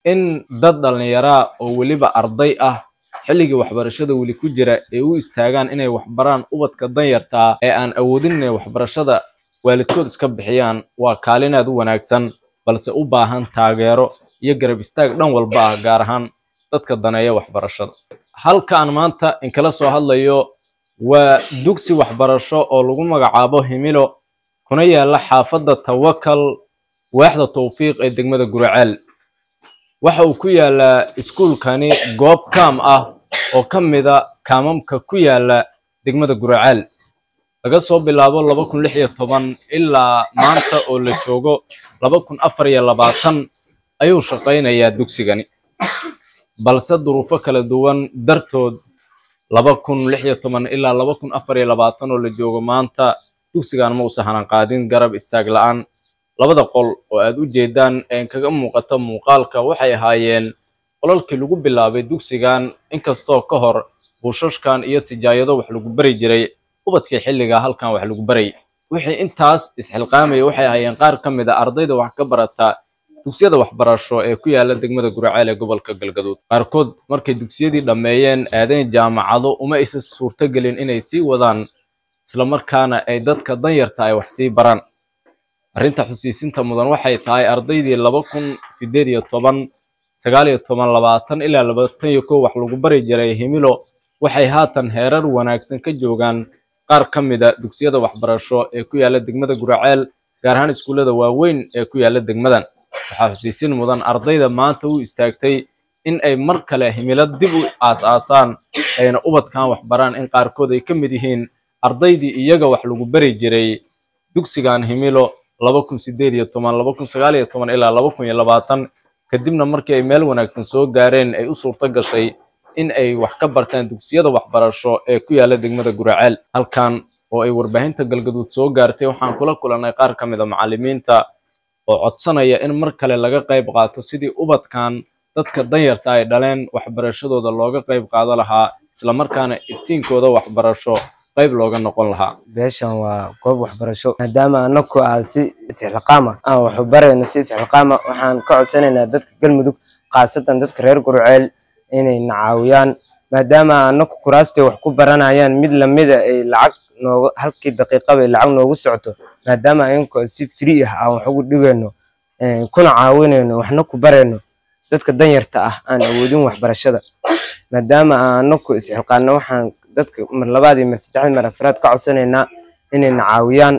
in dad dhallinyaraa oo weliba arday ah xilligii waxbarashada weli ku jira ay u istaagaan inay waxbaraan ubadka danyartaa ee aan awoodin inay waxbarashada waalidkood iska bixiyaan waa kaalin aad u wanaagsan balse u baahan taageero iyo garab istaag dhan walba ah gaar ahaan dadka daneeya waxbarashada halkaan maanta inkala soo hadlayo waa dugsi waxbarasho oo lagu magacaabo himilo kuna yaala xaafadda tawakal waaxda tawfiiq ee degmada guraceel waxa uu ku yaalaa iskuulkani goob kaam ah oo ka mida kaamamka ku yaala degmada guraceel laga soo bilaabo laba kun lix iyo toban ilaa maanta oo la joogo laba kun afar iyo labaatan ayuu shaqaynayaa dugsigani balse duruufo kala duwan dartood laba kun lix iyo toban ilaa laba kun afar iyo labaatan oo la joogo maanta dugsigan ma uusan hanan qaadin garab istaag la-aan labada qol oo aad u jeedaan ee kaga muuqata muuqaalka waxay ahaayeen qolalkii lagu bilaabay dugsigan inkastoo ka hor buushashkan iyo sijaayado wax lagu bari jiray ubadkii xilliga halkan wax lagu baray wixii intaas isxilqaamaya waxay ahaayeen qaar ka mid a ardayda wax ka barata dugsiyada waxbarasho ee ku yaala degmada guraceel ee gobolka galgaduud qaarkood markay dugsiyadii dhammeeyeen aadeen jaamacado uma aysan suurtogelin inay sii wadaan islamarkaana ay dadka danyarta ay wax sii baraan arrinta xusiisinta mudan waxay tahay ardaydii laba kun sideed iyo toban sagaal iyo toban labaatan ilaa labaatan iyo kow wax lagu bari jiray himilo waxay haatan heerar wanaagsan ka joogaan qaar ka mida dugsiyada waxbarasho ee ku yaala degmada guraceel gaar ahaan iskuullada waaweyn ee ku yaala degmadan waxaa xusiisin mudan ardayda maanta u istaagtay in ay mar kale himilo dib u aas-aasaan ayna ubadkan waxbaraan in qaarkood ay ka mid yihiin ardaydii iyaga wax lagu bari jiray dugsigan himilo laba kun sideed iyo toban laba kun sagaal iyo toban ilaa laba kun iyo labaatan kadibna markii ay meel wanaagsan soo gaareen ay u suurto gashay in ay wax ka bartaan dugsiyada waxbarasho ee ku yaala degmada guraceel halkan oo ay warbaahinta galgaduud soo gaartay waxaan kula kulannay qaar ka mid a macallimiinta oo codsanaya in mar kale laga qayb qaato sidii ubadkan dadka danyarta ay dhaleen waxbarashadooda looga qayb qaado lahaa islamarkaana iftiinkooda waxbarasho qayb looga noqon lahaa beeshan waa goob waxbarasho maadaama anaku ah si isxilqaama aan waxu barayno si isxilqaama waxaan ka codsanaynaa dadka galmudug khaasatan dadka reer gurceel inay na caawiyaan maadaama anaku kuraastay wax ku baranayaan mid lamida ay lacag nooga halkii daqiiqaba ay lacag noogu socoto maadaama ayankoo si free ah aan wax ugu dhigayno kuna caawinayno waxna ku barayno dadka danyarta ah aan awoodin waxbarashada maadaama aan anaku isxilqaano waxaan dadka mar labaad iyo mar saddexaad mar afraad ka codsanaynaa inayna caawiyaan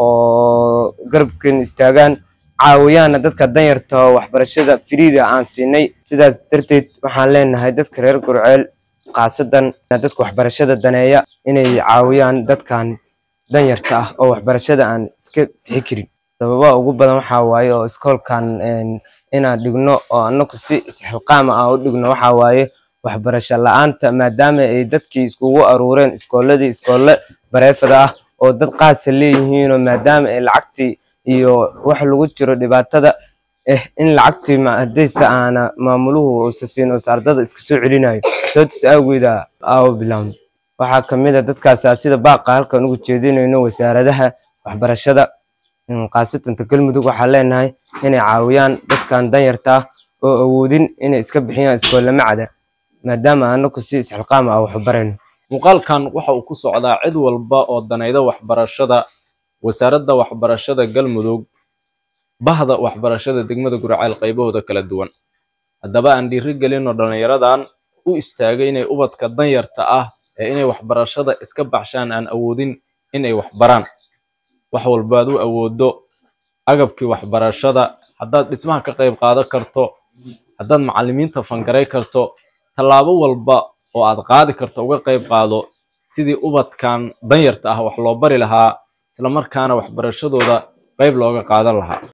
oo garabkeena istaagaan caawiyaana dadka danyarta oo waxbarashada firiida aan siinay sidaas darteed waxaan leenahay dadka reer gurceel khaasadan dadka waxbarashada daneeya inay caawiyaan dadkan danyarta ah oo waxbarashada aan iska bixi karin sababaha ugu badan waxaa waaye oo iskoolkan inaan dhigno oo anaku si isxilqaama ah u dhigno waxaa waaye waxbarasho la-aanta maadaama ay dadkii iskugu aruureen iskooladii iskoole bareefada ah oo dad qaasa leeyihiinoo maadaama ay lacagtii iyo wax lagu jiro dhibaatada eh in lacagtii hadayse aana maamuluhu uusa siin uusa ardada iska soo celinayo sababtiis awgeeda aawo bilaawno waxaa kamid a dadkaasa sida baaqa halkan ugu jeedinayno wasaaradaha waxbarashada khaasatanta galmudug waxaa leenahay inay caawiyaan dadkan danyarta ah oo awoodin inay iska bixiyaan iskoolama cada maadaama anaku si isxilqaama ah waxu barayno muuqaalkan waxa uu ku socdaa cid walba oo danayda waxbarashada wasaaradda waxbarashada galmudug bahda waxbarashada degmada guraceel qaybahooda kala duwan haddaba aan dhiiri gelinno dhallinyaradan u istaagay inay ubadka danyarta ah ee inay waxbarashada iska baxshaan aan awoodin inay waxbaraan wax walbaad u awoodo agabkii waxbarashada haddaad dhismaha ka qayb qaadan karto haddaad macallimiinta fangaray karto tallaabo walba oo aad qaadi karto uga qayb qaado sidii ubadkan danyarta ah wax loo bari lahaa islamarkaana waxbarashadooda qayb looga qaadan lahaa